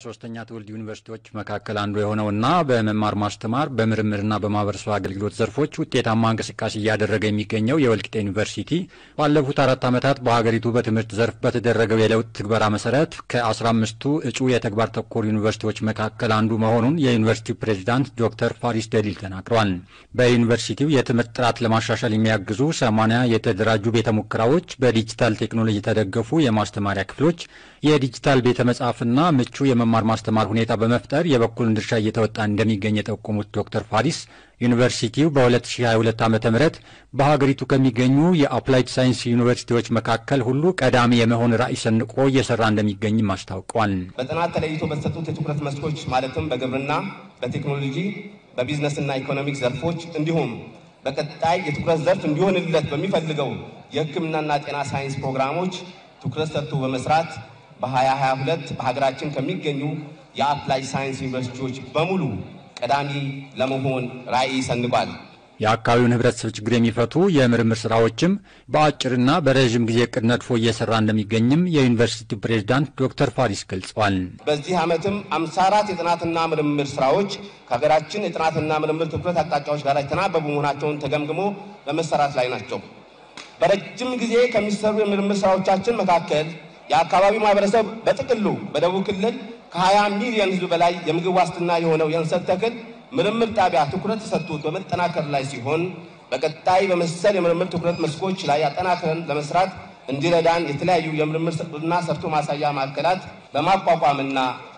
ሶስተኛ ትውልድ ዩኒቨርሲቲዎች መካከል አንዱ የሆነውና በመማር ማስተማር በምርምርና በማህበረሰብ አገልግሎት ዘርፎች ውጤታማ እንቅስቃሴ እያደረገ የሚገኘው የወልቂጤ ዩኒቨርሲቲ ባለፉት አራት ዓመታት በሀገሪቱ በትምህርት ዘርፍ በተደረገው የለውጥ ትግበራ መሰረት ከ15ቱ እጩ የተግባር ተኮር ዩኒቨርሲቲዎች መካከል አንዱ መሆኑን የዩኒቨርሲቲው ፕሬዚዳንት ዶክተር ፋሪስ ደሊል ተናግረዋል። በዩኒቨርሲቲው የትምህርት ጥራት ለማሻሻል የሚያግዙ ሰማንያ የተደራጁ ቤተ ሙከራዎች፣ በዲጂታል ቴክኖሎጂ የተደገፉ የማስተማሪያ ክፍሎች፣ የዲጂታል ቤተ መጻሕፍትና ምቹ የመማር ማስተማር ሁኔታ በመፍጠር የበኩሉን ድርሻ እየተወጣ እንደሚገኝ የጠቆሙት ዶክተር ፋሪስ ዩኒቨርሲቲው በ2022 ዓ ም በሀገሪቱ ከሚገኙ የአፕላይድ ሳይንስ ዩኒቨርሲቲዎች መካከል ሁሉ ቀዳሚ የመሆን ራዕይ ሰንቆ እየሰራ እንደሚገኝም አስታውቀዋል። በጥናት ተለይቶ በተሰጡት የትኩረት መስኮች ማለትም በግብርና፣ በቴክኖሎጂ፣ በቢዝነስና ኢኮኖሚክ ዘርፎች እንዲሁም በቀጣይ የትኩረት ዘርፍ እንዲሆንለት በሚፈልገው የሕክምናና ጤና ሳይንስ ፕሮግራሞች ትኩረት ሰጥቶ በመስራት በ2022 በሀገራችን ከሚገኙ የአፕላይ ሳይንስ ዩኒቨርሲቲዎች በሙሉ ቀዳሚ ለመሆን ራዕይ ሰንቋል። የአካባቢውን ሕብረተሰብ ችግር የሚፈቱ የምርምር ስራዎችም በአጭርና በረዥም ጊዜ እቅድ ነድፎ እየሰራ እንደሚገኝም የዩኒቨርሲቲው ፕሬዝዳንት ዶክተር ፋሪስ ገልጸዋል። በዚህ ዓመትም 54 የጥናትና ምርምር ስራዎች ከሀገራችን የጥናትና ምርምር ትኩረት አቅጣጫዎች ጋር የተናበቡ መሆናቸውን ተገምግሞ በመሰራት ላይ ናቸው። በረጅም ጊዜ ከሚሰሩ የምርምር ስራዎቻችን መካከል የአካባቢው ማህበረሰብ በጥቅሉ በደቡብ ክልል ከ20 ሚሊዮን ህዝብ በላይ የምግብ ዋስትና የሆነው የእንሰት ተክል ምርምር ጣቢያ ትኩረት ተሰጥቶት በመጠናከር ላይ ሲሆን በቀጣይ በመሰል የምርምር ትኩረት መስኮች ላይ አጠናክረን ለመስራት እንዲረዳን የተለያዩ የምርምርና ሰርቶ ማሳያ ማዕከላት በማቋቋምና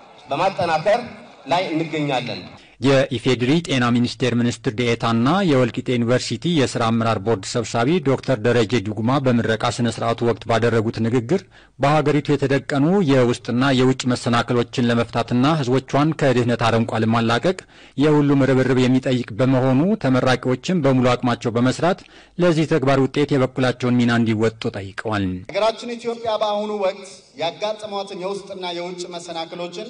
በማጠናከር ላይ እንገኛለን። የኢፌዴሪ ጤና ሚኒስቴር ሚኒስትር ዴኤታና የወልቂጤ ዩኒቨርሲቲ የሥራ አመራር ቦርድ ሰብሳቢ ዶክተር ደረጀ ዱጉማ በምረቃ ስነ ስርዓቱ ወቅት ባደረጉት ንግግር በሀገሪቱ የተደቀኑ የውስጥና የውጭ መሰናክሎችን ለመፍታትና ህዝቦቿን ከድህነት አረንቋ ለማላቀቅ የሁሉም ርብርብ የሚጠይቅ በመሆኑ ተመራቂዎችን በሙሉ አቅማቸው በመስራት ለዚህ ተግባር ውጤት የበኩላቸውን ሚና እንዲወጡ ጠይቀዋል። ሀገራችን ኢትዮጵያ በአሁኑ ወቅት ያጋጠሟትን የውስጥና የውጭ መሰናክሎችን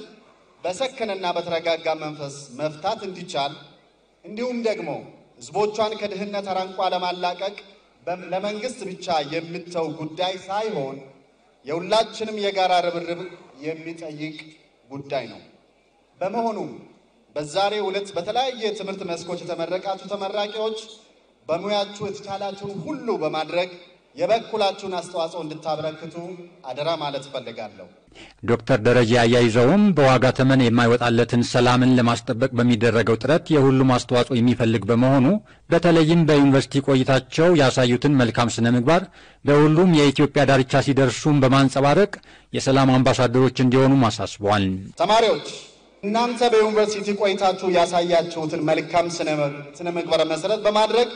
በሰከነና በተረጋጋ መንፈስ መፍታት እንዲቻል እንዲሁም ደግሞ ህዝቦቿን ከድህነት አረንቋ ለማላቀቅ ለመንግስት ብቻ የምተው ጉዳይ ሳይሆን የሁላችንም የጋራ ርብርብ የሚጠይቅ ጉዳይ ነው። በመሆኑም በዛሬው ዕለት በተለያየ የትምህርት መስኮች የተመረቃችሁ ተመራቂዎች በሙያችሁ የተቻላችሁን ሁሉ በማድረግ የበኩላችሁን አስተዋጽኦ እንድታበረክቱ አደራ ማለት እፈልጋለሁ። ዶክተር ደረጃ አያይዘውም በዋጋ ተመን የማይወጣለትን ሰላምን ለማስጠበቅ በሚደረገው ጥረት የሁሉም አስተዋጽኦ የሚፈልግ በመሆኑ በተለይም በዩኒቨርሲቲ ቆይታቸው ያሳዩትን መልካም ስነ ምግባር በሁሉም የኢትዮጵያ ዳርቻ ሲደርሱም በማንጸባረቅ የሰላም አምባሳደሮች እንዲሆኑም አሳስበዋል። ተማሪዎች እናንተ በዩኒቨርሲቲ ቆይታችሁ ያሳያችሁትን መልካም ስነ ምግባር መሰረት በማድረግ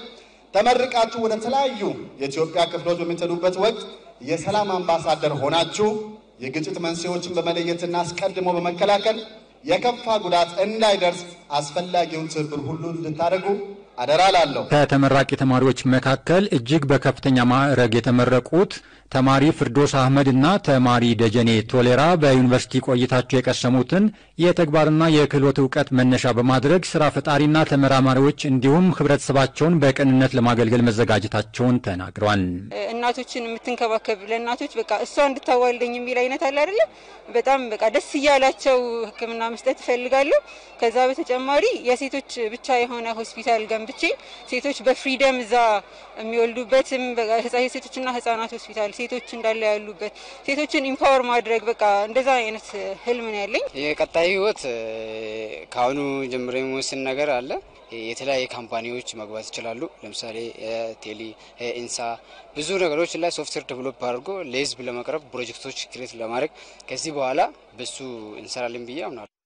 ተመርቃችሁ ወደ ተለያዩ የኢትዮጵያ ክፍሎች በምትሄዱበት ወቅት የሰላም አምባሳደር ሆናችሁ የግጭት መንስኤዎችን በመለየትና አስቀድሞ በመከላከል የከፋ ጉዳት እንዳይደርስ አስፈላጊውን ትብብር ሁሉ እንድታደርጉ አደራ ላለሁ። ከተመራቂ ተማሪዎች መካከል እጅግ በከፍተኛ ማዕረግ የተመረቁት ተማሪ ፍርዶስ አህመድ እና ተማሪ ደጀኔ ቶሌራ በዩኒቨርሲቲ ቆይታቸው የቀሰሙትን የተግባርና የክህሎት እውቀት መነሻ በማድረግ ስራ ፈጣሪና ተመራማሪዎች እንዲሁም ህብረተሰባቸውን በቅንነት ለማገልገል መዘጋጀታቸውን ተናግረዋል። እናቶችን የምትንከባከብ ለእናቶች በቃ እሷ እንድታዋልደኝ የሚል አይነት አለ አይደለ? በጣም በቃ ደስ እያላቸው ሕክምና መስጠት ይፈልጋሉ። ከዛ በተጨማሪ የሴቶች ብቻ የሆነ ሆስፒታል ገንብቼ ሴቶች በፍሪደም እዛ የሚወልዱበትም የሴቶችና ህጻናት ሆስፒታል ሴቶች እንዳለ ያሉበት ሴቶችን ኢምፓወር ማድረግ በቃ እንደዛ አይነት ህልም ነው ያለኝ። የቀጣይ ህይወት ከአሁኑ ጀምሮ የሚወስን ነገር አለ። የተለያየ ካምፓኒዎች መግባት ይችላሉ። ለምሳሌ ቴሌ፣ ኢንሳ ብዙ ነገሮች ላይ ሶፍትዌር ዴቨሎፕ አድርጎ ለህዝብ ለመቅረብ ፕሮጀክቶች ክሬት ለማድረግ ከዚህ በኋላ በሱ እንሰራለን ብዬ አምናለሁ።